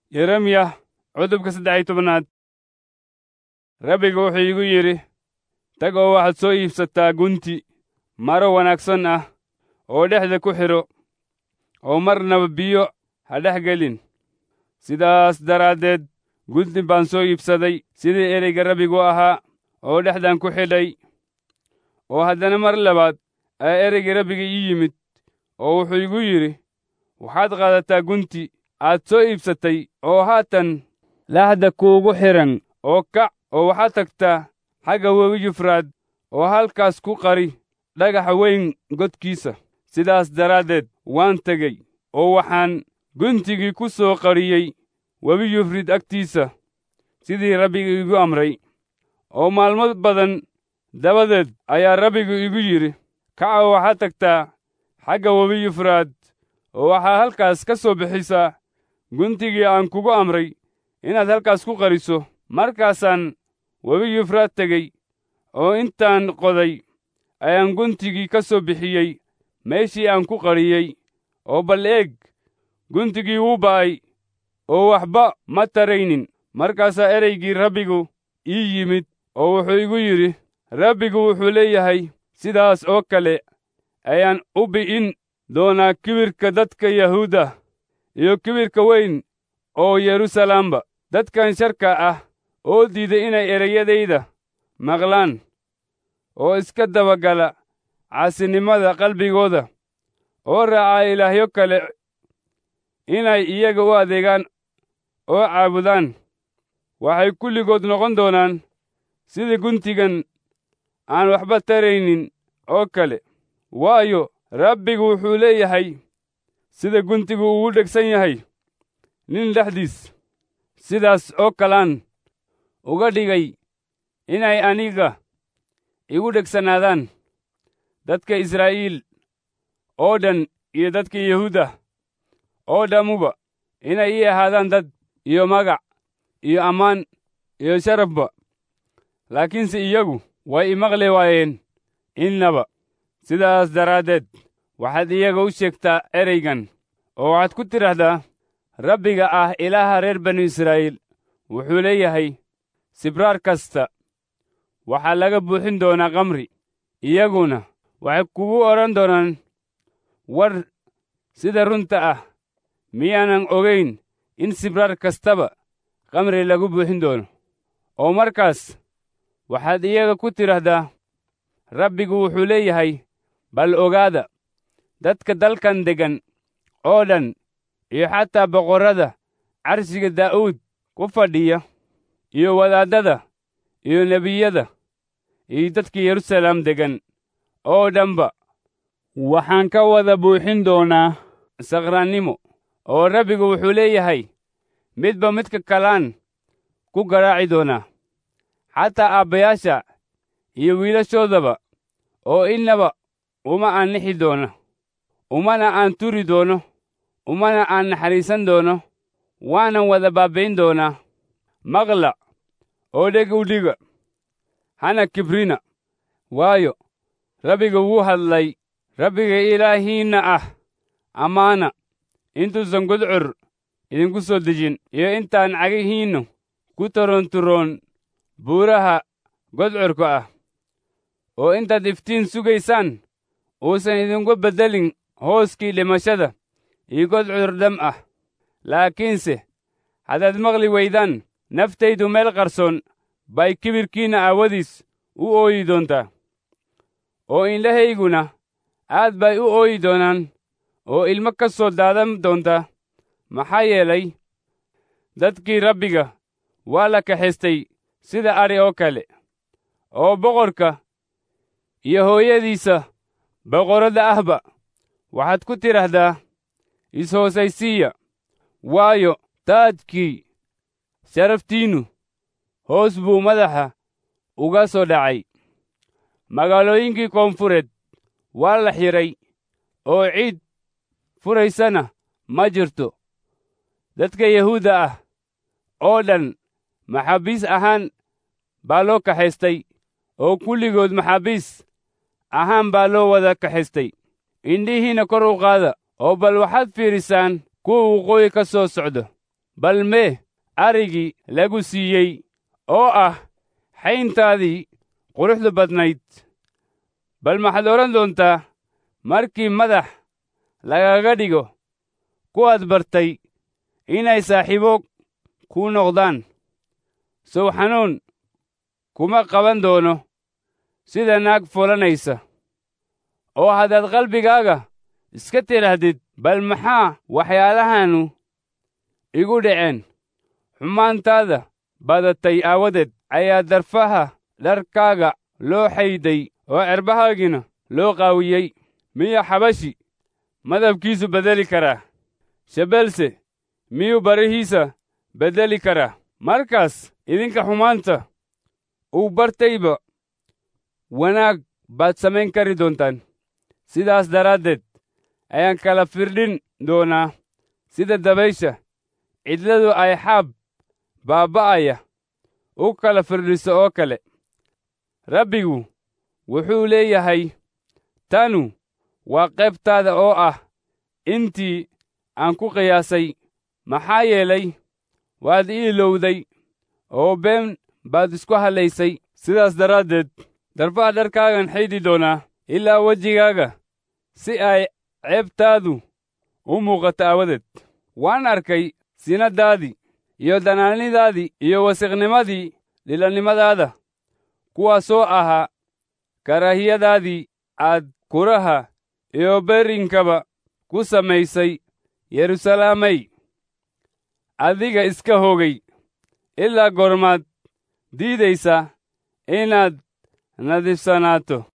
yeremiya cutubka saddex iyo tobanaad rabbiga wuxuu iigu yidhi tag oo waxaad soo iibsataa gunti maro wanaagsan ah oo dhexda ku xidho oo marnaba biyo ha dhex gelin sidaas daraaddeed gunti baan soo iibsaday sidii ereyga rabbigu ahaa oo dhexdan ku xidhay oo haddana mar labaad ayaa ereygii rabbiga ii yimid oo wuxuu igu yidhi waxaad qaadataa gunti aad soo iibsatay oo haatan laxda kuugu xidhan oo kac oo waxaad tagtaa xagga webi yufraad oo halkaas ku qari dhagaxa weyn godkiisa sidaas daraaddeed waan tegey oo waxaan guntigii ku soo qariyey webi yufrid agtiisa sidii rabbiga igu amray oo maalmo badan dabadeed ayaa rabbigu igu yidhi kaca oo waxaad tagtaa xagga webi yufraad oo waxaa halkaas ka soo bixisaa guntigii aan kugu amray inaad halkaas ku qariso markaasaan webi yufraad tegey oo intaan qoday ayaan guntigii ka soo bixiyey meeshii aan ku qariyey oo bal eeg guntigii wuu ba'ay oo waxba ma taraynin markaasaa ereygii rabbigu ii yimid oo wuxuu igu yidhi rabbigu wuxuu leeyahay sidaas oo kale ayaan u bi'in doonaa kibirka dadka yahuuda iyo kibirka weyn oo yeruusalaamba dadkan sharka ah oo diiday inay ereyadayda maqlaan oo iska dabagala caasinimada qalbigooda oo raaca ilaahyo kale inay iyaga u adeegaan oo caabudaan waxay kulligood noqon doonaan sida guntigan aan waxba taraynin oo kale waayo rabbigu wuxuu leeyahay sida guntigu ugu dhegsan yahay nin dhexdiis sidaas oo kalaan uga dhigay inay aniga igu dhegsanaadaan dadka israa'iil oo dhan iyo dadka yahuuda oo dhammuba inay ii ahaadaan dad iyo magac iyo ammaan iyo sharafba laakiinse iyagu way imaqli waayeen innaba sidaas daraaddeed waxaad iyaga u sheegtaa ereygan oo waxaad ku tidhaahdaa rabbiga ah ilaaha reer banu israa'iil wuxuu leeyahay sibraar kasta waxaa laga buuxin doonaa kamri iyaguna waxay kugu odhan doonaan war sida runta ah miyaanan ogayn in sibraar kastaba kamri lagu buuxin doono oo markaas waxaad iyaga ku tidhaahdaa rabbigu wuxuu leeyahay bal ogaada dadka dalkan deggan oo dhan iyo xataa boqorrada carshiga daa'uud ku fadhiya iyo wadaaddada iyo nebiyada iyo dadka yeruusalaam deggan oo dhanba waxaan ka wada buuxin doonaa sakhraannimo oo rabbigu wuxuu leeyahay midba midka kalaan ku garaaci doonaa xataa aabbayaasha iyo wiilashoodaba oo innaba uma aan nixi doono umana aan turi doono umana aan naxariisan doono waanan wada baabbayn doonaa maqla oo dheg u dhiga hana kibrina waayo rabbiga wuu hadlay rabbiga ilaahiinna ah ammaana intuusan gudcur idinku soo dejin iyo intaan cagihiinnu ku taroonturoon buuraha godcurka ah oo intaad iftiin sugaysaan uusan idinku beddelin hooskii dhimashada iyo godcur dham ah laakiinse haddaad maqli weydaan naftaydu meel qarsoon bay kibirkiinna aawadiis u ooyi doontaa oo indhahayguna aad bay u ooyi doonaan oo ilmo ka soo daadan doonta maxaa yeelay dadkii rabbiga waa la kaxaystay sida adhi oo kale oo boqorka iyo hooyadiisa boqorradda ahba waxaad ku tidhaahdaa is-hoosaysiiya waayo taajkii sharaftiinnu hoos buu madaxa uga soo dhacay magaalooyinkii koonfureed waa la xidhay oo ciid furaysana ma jirto dadka yahuudda ah oo dhan maxaabiis ahaan baa loo kaxaystay oo kulligood maxaabiis ahaan baa loo wada kaxaystay indhihiinna kor u qaada oo bal waxaad fiidhisaan kuwa waqooyi ka soo socdo bal mee arigii lagu siiyey oo ah xayntaadii quruxda badnayd bal maxaad odhan doontaa markii madax lagaga dhigo kuwaad bartay inay saaxiibo kuu noqdaan sow xanuun kuma qaban doono sida naag fulanaysa oo haddaad qalbigaaga iska tidhaahdid bal maxaa waxyaalahannu igu dhaceen xumaantaada badatay aawadeed ayaa darfaha dharkaaga loo xayday oo cerbahaagiina loo qaawiyey miya xabashi madabkiisu beddeli karaa shabeelse miyuu barihiisa beddeli karaa markaas idinka xumaanta uu bartayba wanaag baad samayn kari doontaan sidaas daraaddeed ayaan kala firdhin doonaa sida dabaysha cidladu ay xaab baaba'aya u kala firdhiso oo kale rabbigu wuxuu leeyahay tanu waa qaybtaada oo ah intii aan ku qiyaasay maxaa yeelay waad ii ilowday oo been baad isku hadlaysay sidaas daraaddeed darfaha dharkaagan xaydhi doonaa ilaa wejigaaga si ay ceebtaadu u muuqato aawadeed waan arkay sinadaadii iyo danaanidaadii iyo wasiqnimadii dhilannimadaada kuwaasoo ahaa karaahiyadaadii aad kuraha iyo berrinkaba ku samaysay yeruusalaamay adiga iska hogay ilaa goormaad diidaysa inaad nadiifsanaato